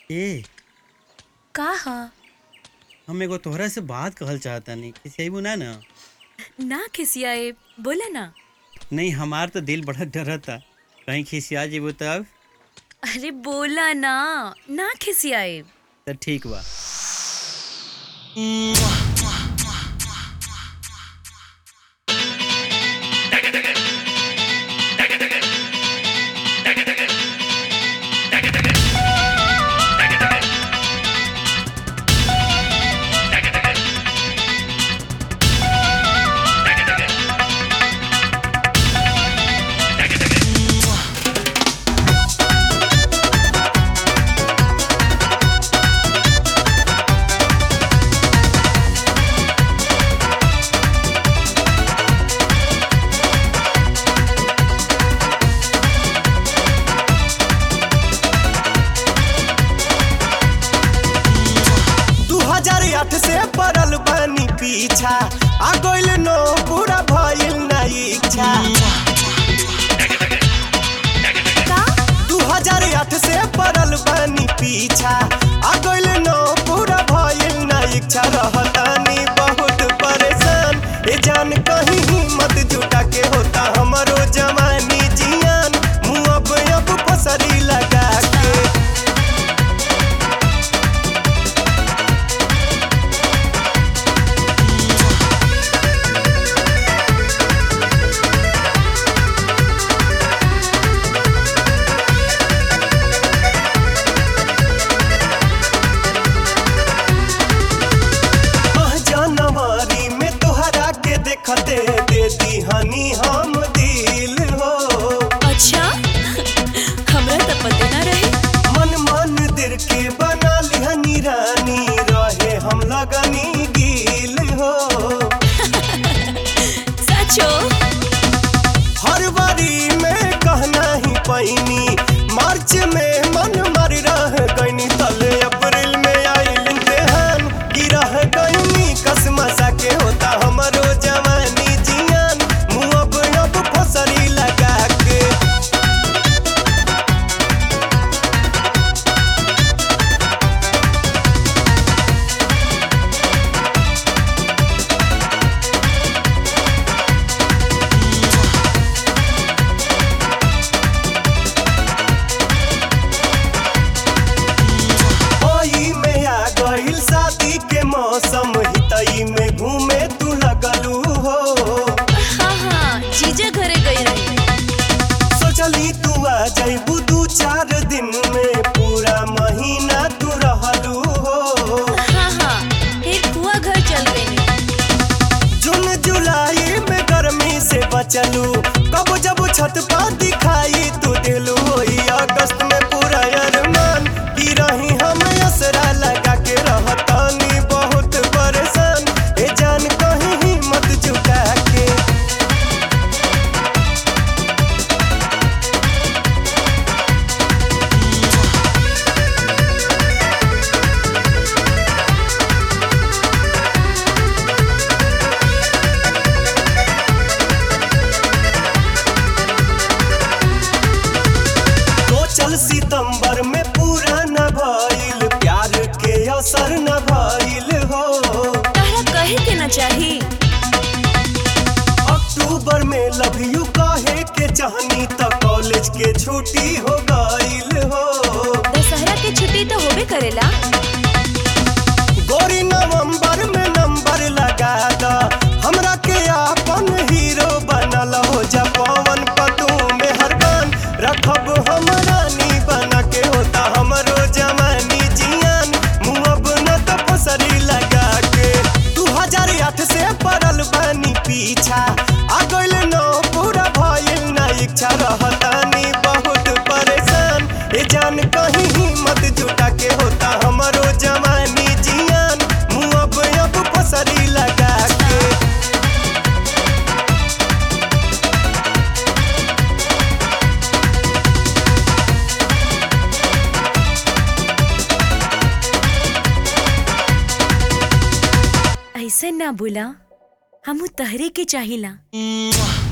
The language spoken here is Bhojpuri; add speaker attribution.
Speaker 1: ए
Speaker 2: का ह
Speaker 1: हम एगो तोहरा से बात कहल चाहतानी किसी अइबू ना ना
Speaker 2: ना खिसियाए बोला ना
Speaker 1: नहीं हमार तो दिल बड़ा डरता कहीं खिसिया जेबू तब
Speaker 2: अरे बोला ना ना खिसियाए
Speaker 1: तो ठीक बा
Speaker 3: दू हजार आठ से पड़ल बानी पीछा आ गइल नो पूरा भइल ना इच्छा
Speaker 2: का
Speaker 3: दू हजार आठ से पड़ल बानी पीछा आ गइल नो पूरा भइल ना इच्छा रहतानी बहुत परेशान ए जान कहीं हिम्मत जुटा के होता हमरो जवानी जियान मुँह अब अब फसरी लगा के आह जनवरी में तोहरा के देखते दे दीहनी हम दिल हो
Speaker 2: अच्छा हमरा तो पते ना रहे
Speaker 3: मन मन दिल के बना लिहनी रानी रहे हम लगनी गिल हो
Speaker 2: सचो
Speaker 3: हर बारी में कहना ही पैनी मार्च में मन मर रह गईनी तले अप्रैल में आइल इम्तिहान गिरह गईनी कसमसा के होता हमरो जवानी जियान मुँह अब अब फसरी लगा के ओई में आ गइल शादी के मौसम हितई में घूमे तू लगलू हो
Speaker 2: हाँ हाँ जीजा घरे गई रही
Speaker 3: सोचली तू आ जइबू दू चार दिन में पूरा महीना तू रहलू हो
Speaker 2: हाँ हाँ फिर कुआ घर चल गई
Speaker 3: जून जुलाई में गर्मी से बचलू कब जब छत पर दिखाई तू दिलू होई अगस्त में पूरा अरमान की रही हम असरा लगा के रहतानी बहुत परेशान ए जान कहीं हिम्मत जुटा के तो चल सितंबर में पूरा न भइल प्यार के असर न भइल हो
Speaker 2: तारा कहे के ना चाही
Speaker 3: अक्टूबर में लव यू कहे के चाहनी त कॉलेज के छुट्टी हो गइल हो
Speaker 2: दशहरा के छुट्टी तो होबे करेला
Speaker 3: गोरी नवंबर में नंबर लगा द हमरा के अपन हीरो बनल हो जा पवन पतू में हरबान रखब हम रानी बना के होता हमरो जवानी जियान मुँह अब न तो फसरी लगा के दू हजार आठ से पड़ल बानी पीछा आ गइल नो पूरा भइल ना इच्छा रहतानी बहुत परेशान ए जान कहीं हिम्मत जुटा के होता हमरो जवानी जियान मुँह अब अब फसरी लगा के
Speaker 2: ऐसे ना बोला हमू तहरे के चाहिला